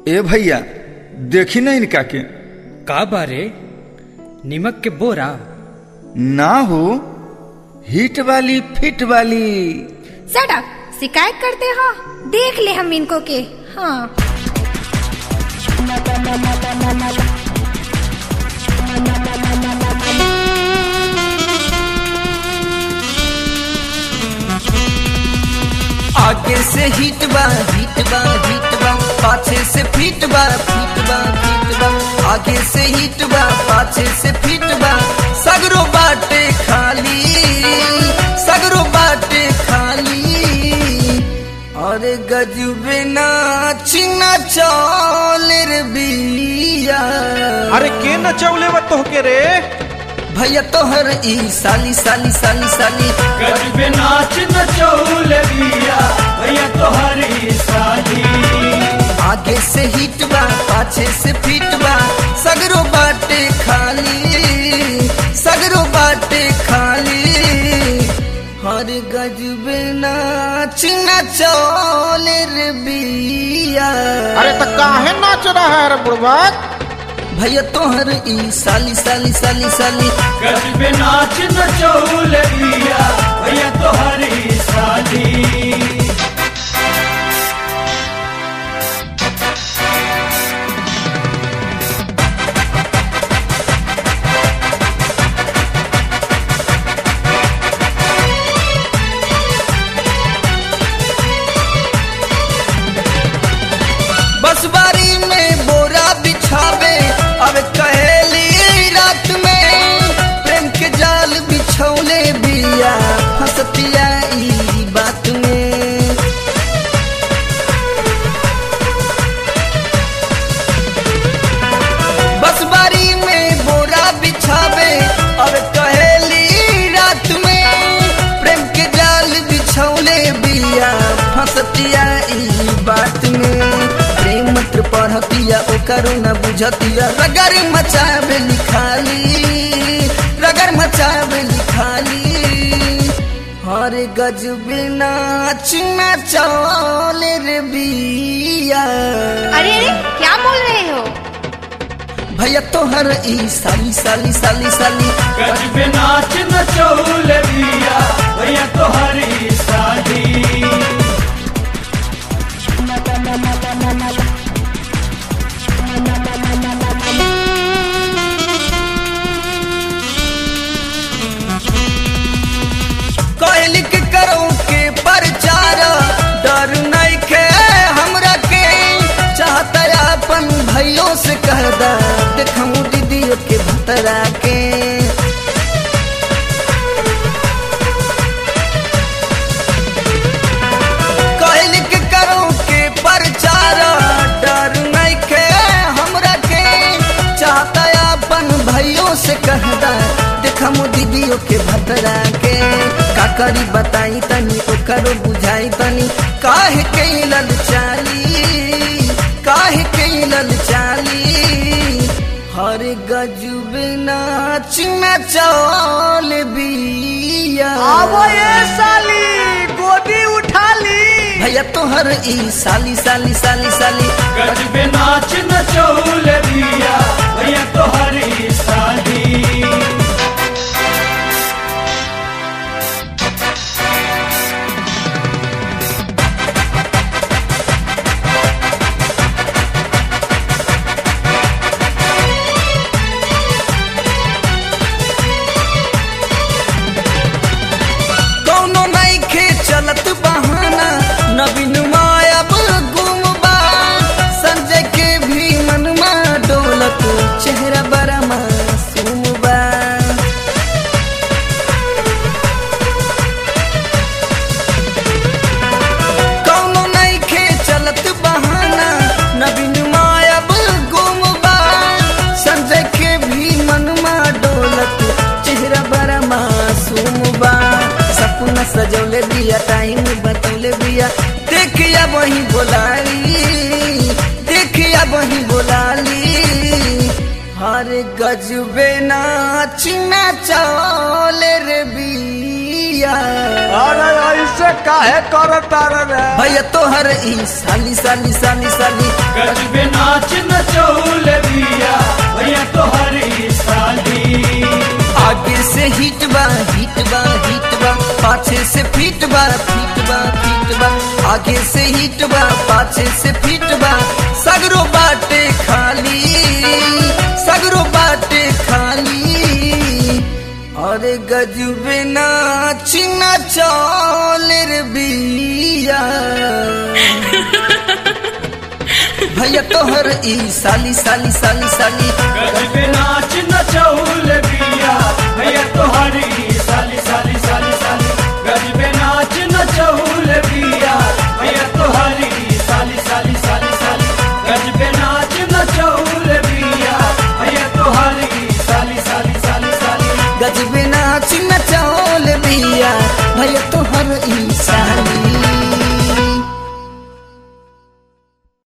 ए भैया देखी ना इनका के का बारे निमक के बोरा ना हो हिट वाली फिट वाली सड़क शिकायत करते हो देख ले हम इनको के हाँ आगे से हिट बा हिट बा हिट बा पाछे से फिट बा फिट बा फिट बा आगे से हिट बा पाछे से फिट बा सगरो बाटे खाली सगरो बाटे खाली अरे गजबे नाच नचौल रे बिया अरे के नचौले बा तोहके रे भैया तोहर ई साली साली साली साली गजबे नाच नचौल बिया भैया तोहरी साली आगे से हिट बा पाछे से फिट बा सगरो बाटे खाली सगरो बाटे खाली हर गजबे नाच नचौल रे बिया अरे तो काहे नाच रहा है रे बुढ़वा भैया तोहर ई साली साली साली साली गजबे नाच नचौल बिया भैया तोहरी साली बस बारी में बोरा बिछावे अब कहेली रात में प्रेम के जाल बिछौले बिया हंसतिया ई बात में बस बारी में बोरा बिछावे अब कहेली रात में प्रेम के जाल बिछौले बिया फंसतिया ई बात में प्रेम मंत्र पढ़तिया ओकरो न बुझतिया रगर मचावे लिखाली रगर मचावे लिखाली हर गजबे नाच नचौल रे बिया अरे अरे क्या बोल रहे हो भैया तोहर ई साली साली साली साली गजबे नाच नचौल बिया भैया तोहरी साली कहली के करो के प्रचार डर नहीं के हमरा के चाहता अपन भैयों से कह दा देखूं दीदियों के भतरा के कहली के करो के प्रचार डर नहीं के हमरा के चाहता अपन भैयों से कह दा देखमो दीदियों के भतरा के का करी बताई तनी ओकरो बुझाई तनी काहे के ललचाली काहे के ललचाली हर गजब नाच नचौल बिया साली गोदी उठा ली भैया तोहर ई साली साली साली साली गजबे नाच नचौल बिया भैया तोहरी साली कौनो नहीं खे चलत बहाना नवीन मायब गुमबा संजय के भी मनमा डोलत चेहरा बड़ा मासूम बा कौनो नहीं खे चलत बहाना नवीन मायब गुमबा संजय के भी मनमा डोलत चेहरा बड़ा मासूम बा सपना सजौले बिया टाइम बतौले बिया देखिया वही बोलाली देखिया वही बोलाली हर गजबे नाच नचौल रे बिया बिया अरे ऐसे काहे करता रे भैया तोहर ई साली साली साली साली गजबे नाच नचौल दिया भैया तोहरी साली आगे से हिट बा हिट बा हिट बा पाछे से फिट बा फिट बा फिट बा आगे से हिट बा पाछे से फिट बा सगरो बाटे खाली सगरो बाटे खाली अरे गजबे नाच नचौल रे बिया भैया तोहर ई साली साली साली साली गजबे नाच